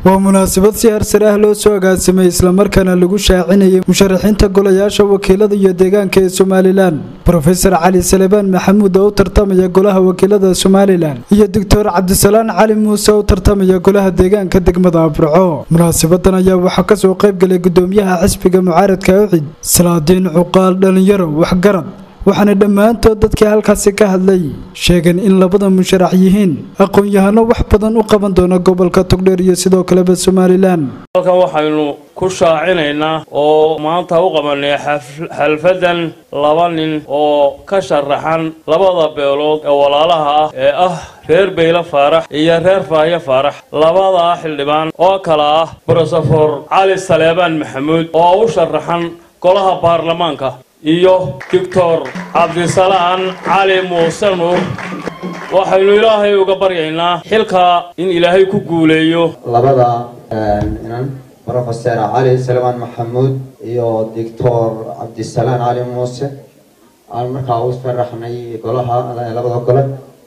waa munaasabad si harsar ah loo soo agaasimay islamarkaana lagu shaacinayay musharaxiinta golayaasha wakiilada iyo deegaanka ee somalilan rofesor cali salebaan maxamuud oo u tartamaya golaha wakiilada somalilan iyo doctor cabdisalaan cali muuse oo u tartamaya golaha deegaanka degmada aburco munaasabadan ayaa waxaa kasoo qaybgalay gudoomiyaha xisbiga mucaaradka ucid salaadiin cuqaal dhalinyaro waxgarad waxaana dhammaantood dadkii halkaasi ka hadlay sheegeen in labada musharax yihiin aqoon-yahano wax badan u qaban doona gobolka togdheer iyo sidoo kaleba somalilan halkan waxaynu ku shaacinaynaa oo maanta u qabanay xalfadan laba nin oo ka sharaxan labada beelood ee walaalaha ah ee ah reer beyle faarax iyo reer faahyo faarax labadaa xildhibaan oo kale ah brosofor cali saleebaan maxamuud oo u sharaxan golaha baarlamaanka iyo doctor cabdisalaan cali muuse nuur waxaynu ilaahay uga baryaynaa xilkaa in ilaahay ku guuleeyo labada inan rofeser cali salmaan maxamuud iyo doctor cabdisalaan cali muuse aan markaa u sharaxnay golaha labada gole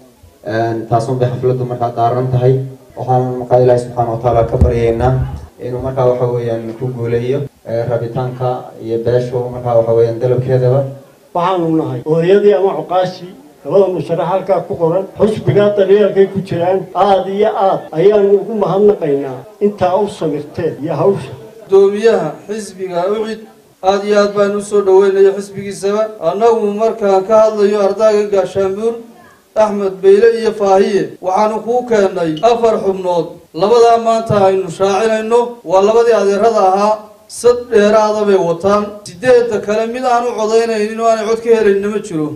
taasun bay xafladdu markaa daaran tahay waxaan markaa ilaahay subxaana watacaala ka baryaynaa inuu markaa waxa weeyaan ku guuleeyo rabitaanka iyo beeshu markaa waxa weeyaan dalabkeedaba waxaanu nahay hooyadii ama cuqaashii labada musharax halkaa ku qoran xusbigaa daryeelkay ku jiraan aada iyo aad ayaanu ugu mahadnaqaynaa intaa u samirteen iyo hawsha gudoomiyaha xisbiga ucid aada iyo aad baan usoo dhaweynayo xisbigiisaba annagu markaan ka hadlayo ardaaga gaashaanbuur axmed beyle iyo faahiye waxaanu kuu keennay afar xubnood labadaa maanta aynu shaacinayno waa labadii adeerada ahaa sad dheeraada bay wataan sideedda kale mid aan u codaynaynin oo aanay cod ka helayna ma jiro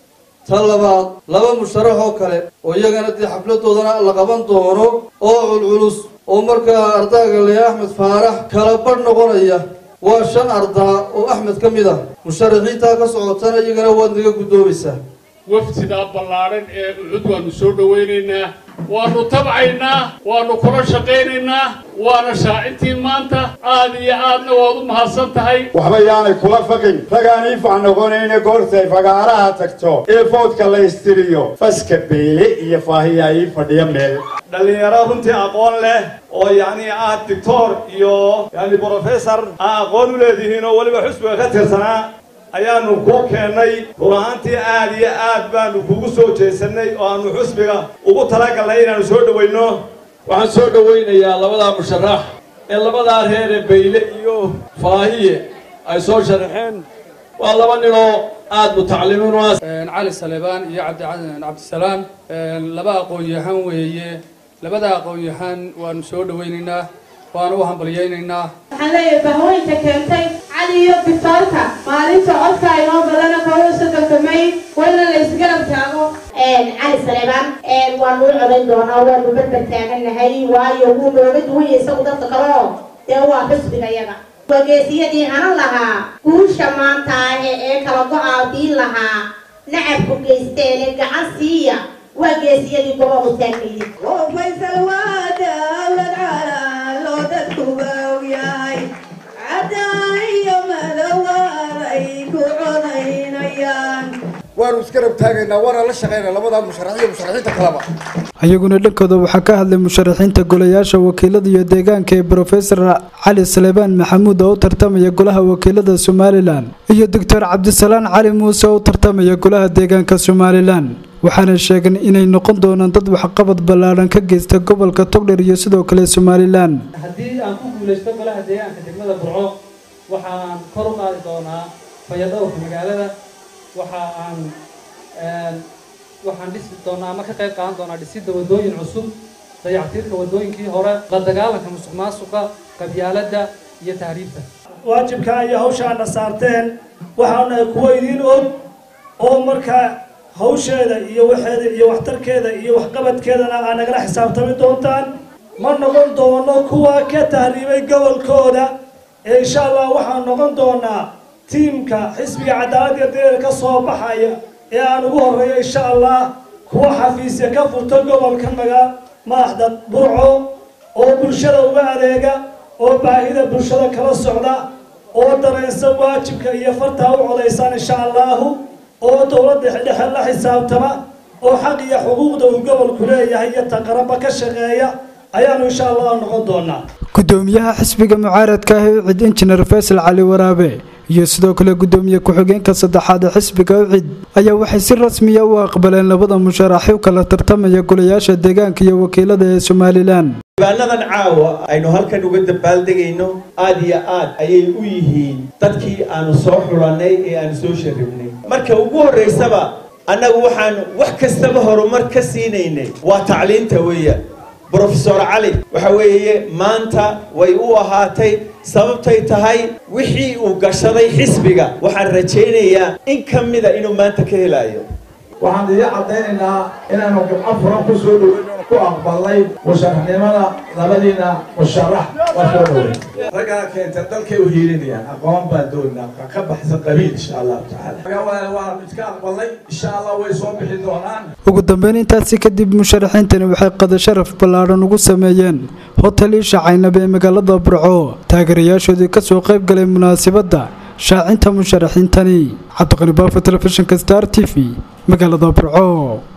ta labaad laba musharax oo kale oo iyagana dee xafladoodana la qaban doono oo culculus oo markaa ardaaga le axmed faarax kala badh noqonaya waa shan ardaa oo axmed ka mid ah musharaxiintaa ka socotana iyagana waad naga guddoomaysaa waftidaa ballaadhan ee ucud waanu soo dhawaynaynaa waanu tabcaynaa waanu kula shaqaynaynaa waana shaacintii maanta aad iyo aadna waad u mahadsan tahay waxba yaanay kula faqin ragaan iifac noqonayna goortay fagaaraha tagto ee foodka la istiriyo faska beyle iyo faahiyaa ii fadhiya meel dhallinyaro runtii aqoon leh oo yacni aad doctor iyo yani brofessor aa aqoon u leedihiin oo weliba xusbiga ka tirsanaa ayaanu kuu keennay run ahaantii aad iyo aad baanu kugu soo jeesanay oo aanu xusbiga ugu talagalnay inaanu soo dhawayno waxaan soo dhawaynayaa labadaa musharax ee labadaa reere bayle iyo faahiye ay soo sharaxeen waa laba ninoo aada mutacalimiin u ah cali salebaan iyo cabdisalaam laba aqoon-yahan weeye labada aqoon-yahan waanu soo dhawaynaynaa waanu u hambalyaynaynaa waxaan leeyahay bahooyinka keentay cali iyo bitaalka maalinta codka inoo badana kooda soddonka may wayna la isgarab taago cali saleebaan waanu u codayn doonaa waanu barbar taagannahay waayo wuu nooga duwanya isagu dadka kale oo dee waa xusbiga yaga wageesiyadii hanan lahaa guusha maanta ee kala go-aadiin lahaa nacabku geysteene gacan siiya waa geesiyadii gobobu taagnaydin waanu isgarab taagaynaa waana la shaqaynaa labadaa musharax iyo musharaxiinta kaleba ayaguna dhankooda waxaa ka hadlay musharaxiinta golayaasha wakiilada iyo deegaanka ee brofesor cali salebaan maxamuud oo u tartamaya golaha wakiilada somalilan iyo doctor cabdisalaan cali muuse oo u tartamaya golaha deegaanka somalilan waxaana sheegeen inay noqon doonaan dad waxqabad ballaadhan ka geysta gobolka togdher iyo sidoo kale somalilan haddii aan ku guulaysto golaha deegaanka degmada burco waxaan kor u qaadi doonaa fayadhowrka magaalada waxa aan waxaan dhisi doonaa ama ka qayb qaadan doonaa dhisidda waddooyin cusub dayactirka waddooyinkii hore la dagaalanka musuq maasuqa qabyaaladda iyo tahriibta waajibkaa iyo hawshaana saarteen waxaanahay kuwo idiin og oo markaa hawsheeda iyo waxeeda iyo waxtarkeeda iyo waxqabadkeedana aa nagala xisaabtami doontaan ma noqon doono kuwa ka tahriibay gobolkooda ee insha allah waxaan noqon doonaa tiimka xisbiga cadaaladda dareer ka soo baxaya ee aan ugu horreeyo insha allah kuwa xafiisya ka furto gobolka maga madaxda burco oo bulshada uga adeega oo baahida bulshada kala socda oo dareensan waajibka iyo fartaa u codaysaan insha allahu oo dowladda dhexe la xisaabtama oo xaq iyo xuquuqda uu gobolku leeyahay iyo taqaraba ka shaqeeya ayaanu insha allah noqon doonaa gudoomiyaha xisbiga mucaaradka ah ee ucid injineer faysal cali waraabe iyo sidoo kale gudoomiye ku-xigeenka saddexaad ee xisbiga ucid ayaa waxay si rasmiya u aqbaleen labada musharaxi u kala tartamaya golayaasha deegaanka iyo wakiilada ee somalilan dibaanadan caawa aynu halkan uga dabaaldegayno aad iyo aad ayay u yihiin dadkii aanu soo xulannay ee aanu soo sharibnay marka ugu horraysaba annagu waxaan wax kastaba horumar ka siinaynay waa tacliinta weeyaan brofesor cali waxa weeye maanta way u ahaatay sababtay tahay wixii uu gashaday xisbiga waxaan rajaynayaa in ka mida inuu maanta ka helayo waxaan idin caddaynaynaa inaanu gabco furan ku soo dhoweyn ku aqbalnay musharaxnimada labadiina musharax waa soo dhoweyn raggaa keenta dalkay u hiilinayaan aqoon baan doonaa ka baxsan qabiil insha allahu tacaala waan iska aqbalnay insha allah way soo bixi doonaan ugu dambeyn intaasi kadib musharaxiintani waxay qada sharaf ballaadhan ugu sameeyeen hotel isha caynab ee magaalada burco taageerayaashoodii kasoo qayb galay munaasabadda shaacinta musharaxiintani cabdiqani baafo telefishinka star t v magaalada burco